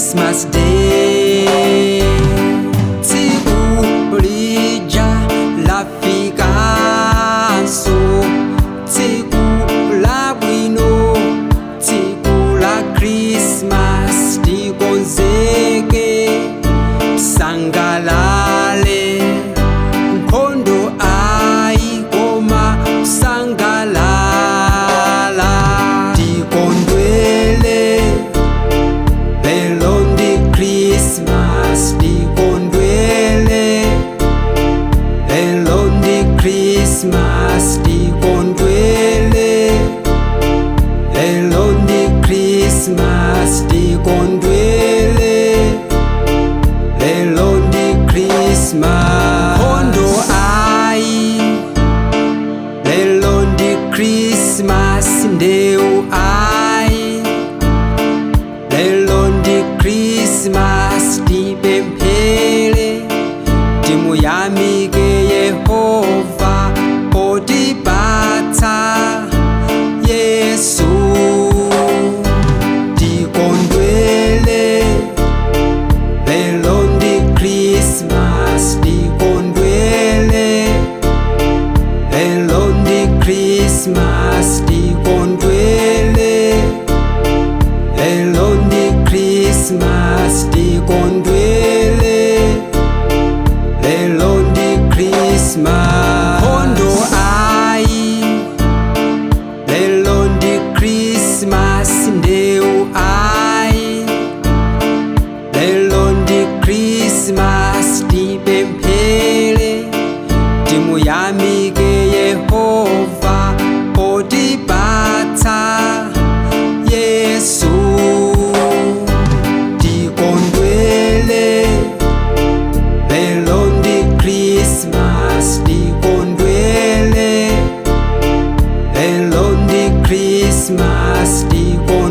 Christmas Day. Tsiku lija lafikaso, tsiku la bwino, tsiku la Christmas tikonzeke, sangalale, nkhondo ayikoma sangalala, tikondwele. Lelo ndi Christmas tikondwele Lelo ndi Christmas tikondwele Lelo ndi Christmas tikondwele Lelo ndi Christmas Kondo ai Lelo ndi Christmas ndeu ai Lelo ndi Christmas tipemphele timuyamike Yehova potipatsa Yesu tikondwele Lelo ndi Christmas tikondwele Lelo ndi Christmas tikondwele Lelo ndi Christmas tikondwele Lelo ndi Christmas Kondo ai Lelo ndi Christmas ndeu ai Lelo ndi Christmas tipemphele timuyamike Yehova potipatsa Yesu tikondwele Lelo ndi Christmas tikondwele Lelo ndi Christmas tikondwele